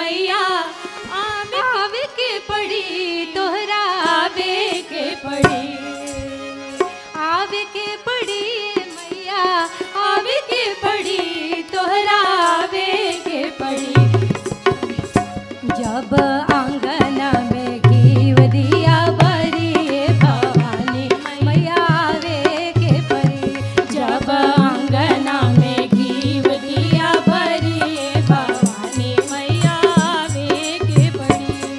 मैया आवे आवे के पड़ी तोहरा आवे के पड़ी आवे के पड़ी मैया आवे के पड़ी तोहरा आवे के पड़ी जब आंगन में घीव दिया बरी भवानी मैया आवे के परी जब आंगन में घीव दिया बरी भवानी मैया आवे के परी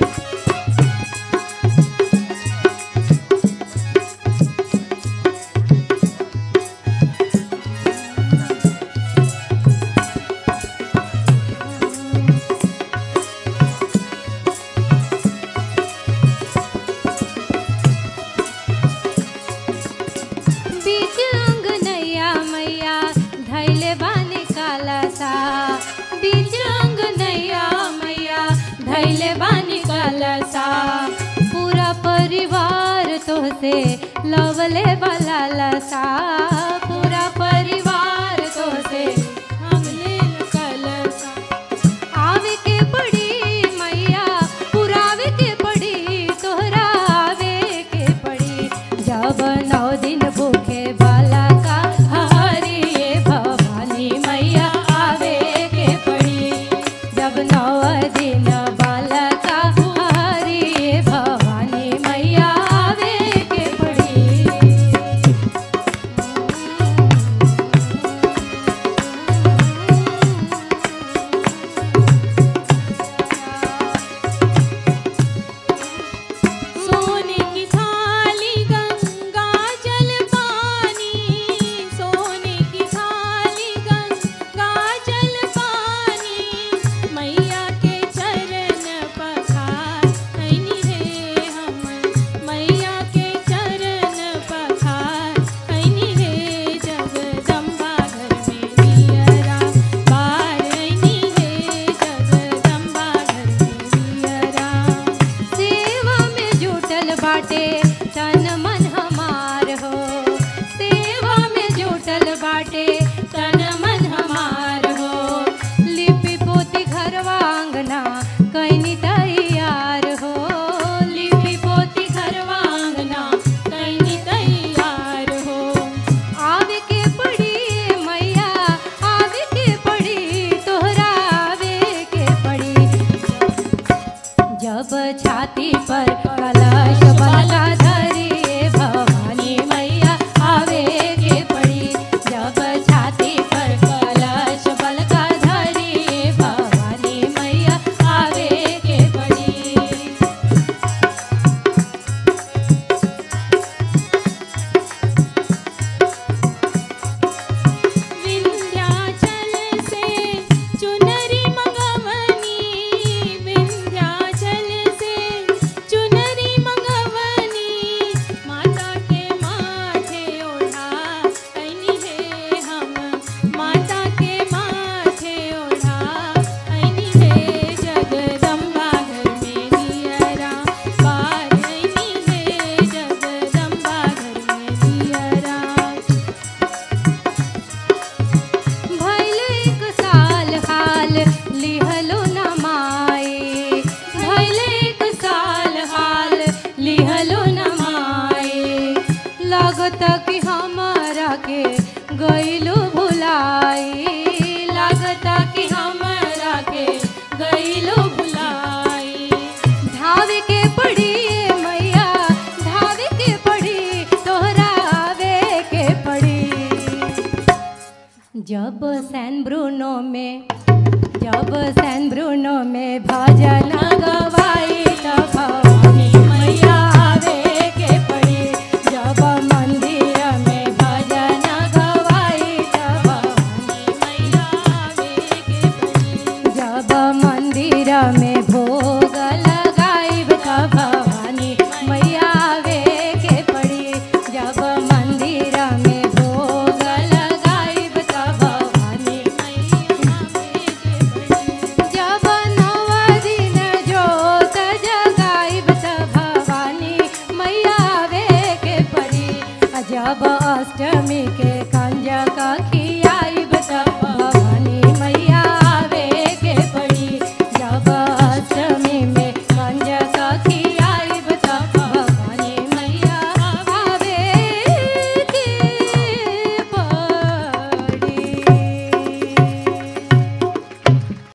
बीच अंगनैया मैया धैले बानी काला सा बीच अंगनैया मैया धैले बानी काला सा पूरा परिवार तोहसे लवले वाला लसा पूरा परिवार तोहसे हमले कलसा आवे के पड़ी मैया पुरावे के पड़ी तोहरा आवे के पड़ी जब नौ दिन भूखे बाला का हरी भवानी मैया आवे के पड़ी जब नौ दिन बाला का हरी भवानी मैया आवे के पड़ी सोने की थाली गंगा जल पानी सोने की थाली गंगा जल पानी मैया के चरण पखार ऐनी है हम मैया के चरण पखार ऐनी है जगदम्बा घर में दियरा बार ऐनी है जगदम्बा घर में दियरा सेवा में जुटल बाटे तन मन हमार हो सेवा में जुटल बाटे तन मन हमार हो लिपि पोती घरवा आंगना कैनी तैयार हो लिपि पोती घरवा आंगना कैनी तैयार हो आवे के पड़ी मैया आवे के पड़ी तोहरा आवे के पड़ी जब छाती पर कलश बला धरी भवानी मैया आवे के पड़ी जब छाती पर कलश बलका धरी भवानी मैया आवे के पड़ी विंध्याचल से चुनरी मंगवनी विंध्याचल से चुनरी मंगवनी माता के माथे ओढ़ा ऐनी है हम माता के माथे ओढ़ा ऐनी है जगदम्बा घर में दियरा पार ऐनी है जगदम्बा घर में दियरा भइल एक साल हाल लिहलो न माए भइल एक साल हाल लिहलो न माए लागत कि हमारा के गइलो भुलाई लागत कि हमारा के गइलो भुलाई धावे के पड़ी मैया धावे के पड़ी तोहरा आवे के पड़ी जब सैन ब्रूनो में जब सैन ब्रूनो में भजन गवाई तब